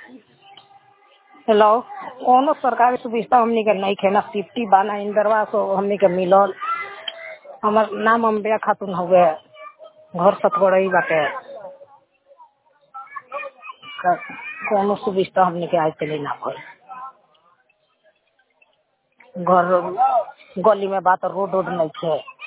hello कौनो सरकारी सुविधा हमनी के नइखे ना सिफ्टी बा ना इंदरवा सो हमनी के मिलल हमर नाम अम्बिया खातून हउवे घर सतगड़ई बाटे क कौनो सुविधा हमनी के आज तले ना भइल घर गली में बा त रोड ओड नइखे